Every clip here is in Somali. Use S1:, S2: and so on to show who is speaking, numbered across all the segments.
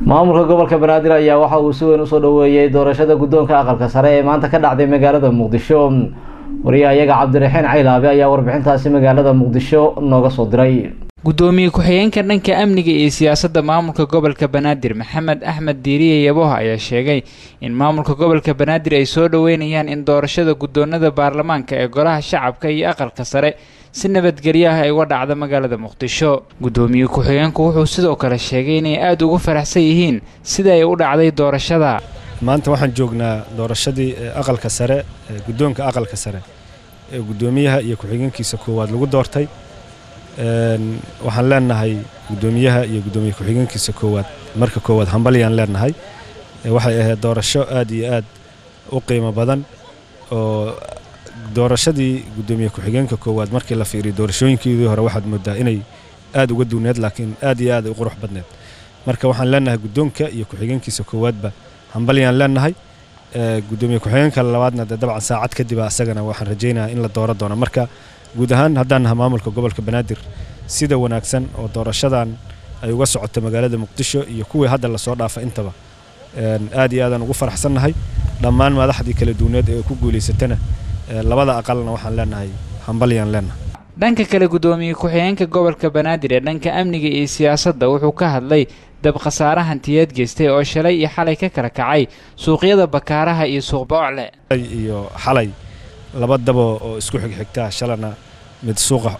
S1: maamulka gobolka banaadir ayaa waxa uu si weyn usoo dhaweeyey doorashada guddoonka aqalka sare ee maanta ka dhacday magaalada muqdisho wariyaha iyaga cabdiraxiin caylaabe ayaa warbixintaasi magaalada muqdisho nooga soo diray
S2: gudoomiye ku-xigeenka dhanka amniga iyo siyaasadda maamulka gobolka banaadir maxamed axmed diiriye yaboh ayaa sheegay in maamulka gobolka banaadir ay soo dhoweynayaan in doorashada guddoonada baarlamaanka ee golaha shacabka iyo aqalka sare si nabadgelyo ah ay uga dhacda magaalada muqdisho gudoomiye ku-xigeenku wuxuu sidoo kale sheegay inay aada ugu faraxsan yihiin sida ay u dhacday doorashada
S3: maanta waxaan joognaa doorashadii aqalka sare guddoonka aqalka sare ee guddoomiyaha iyo ku-xigeenkiisa koowaad lagu doortay waxaan leenahay guddoomiyaha iyo guddoomiye ku-xigeenkiisa koowaad marka koowaad hambalyaan leenahay waxay ahayd doorasho aad iyo aad u qiimo badan oo doorashadii guddoomiye ku-xigeenka koowaad markii la fiiriyo doorashooyinkeedii hore waxaad moodaa inay aad uga duwneed laakiin aad iyo aad ay u qurux badneed marka waxaan leenahay guddoonka iyo ku-xigeenkiisa koowaadba hambalyaan leenahay guddoomiye ku-xigeenka labaadna dee dabcan saacad kadib asagana waxaan rajaynayaa in la dooro doono marka guud ahaan haddaan naha maamulka gobolka banaadir sida wanaagsan oo doorashadan ay uga socoto magaalada muqdisho iyo kuwii hadda lasoo dhaafa intaba aad iyo aadaan ugu faraxsannahay dhammaan madaxdii kala duwaneed ee ku guulaysatana labada aqalna waxaan leenahay hambalyaan leenahay
S2: dhanka kale guddoomiye ku-xigeenka gobolka banaadir ee dhanka amniga iyo siyaasadda wuxuu ka hadlay dab khasaare hantiyeed geystay oo shalay iyo xalay ka kala kacay suuqyada bakaaraha iyo suuq boocle
S3: iyo xalay laba dabo oo isku xigxigtaa shalana mid suuqa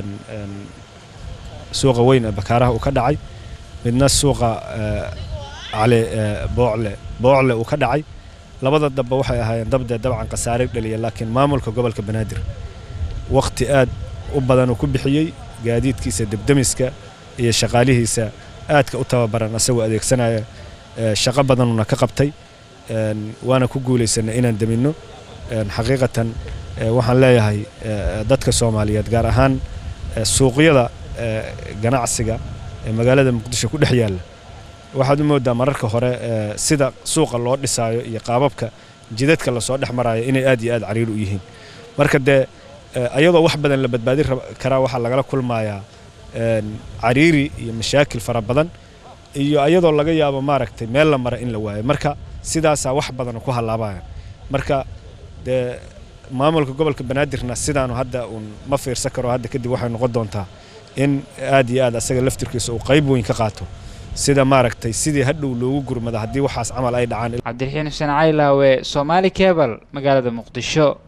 S3: suuqa weyn ee bakaaraha uu ka dhacay midna suuqa cali boocle boocle uu ka dhacay labada dabba waxay ahaayeen dabdee dabcan khasaare dhaliya laakiin maamulka gobolka banaadir wakhti aad u badan uu ku bixiyey gaadiidkiisa debdemiska iyo shaqaalihiisa aadka u tababaran asagoo adeegsanaya shaqo badanuna ka qabtay waana ku guulaysanay inaan deminno xaqiiqatan waxaan leeyahay dadka soomaaliyeed gaar ahaan suuqyada ganacsiga ee magaalada muqdisho ku dhex yaalla waxaad u moodaa mararka hore sida suuqa loo dhisaayo iyo qaababka jidadka lasoo dhex maraayo inay aad iyo aad cariir u yihiin marka dee ayadoo wax badan la badbaadin karaa waxaa lagala kulmayaa cariiri iyo mashaakil fara badan iyo ayadoo laga yaabo maaragtay meel la mara in la waayo marka sidaasaa wax badan ku hallaabayaan marka dee maamulka gobolka banaadirna sidaanu hadda uun ma fiirsan karo hadda kadib waxay noqon doontaa in aad iyo aad asaga laftirkiisa uu qayb weyn ka qaato sida maaragtay sidii hadhow loogu gurmada haddii waxaas camal ay dhacaan
S2: cabdiraxiin xuseen caylaawe soomaali kebal magaalada muqdisho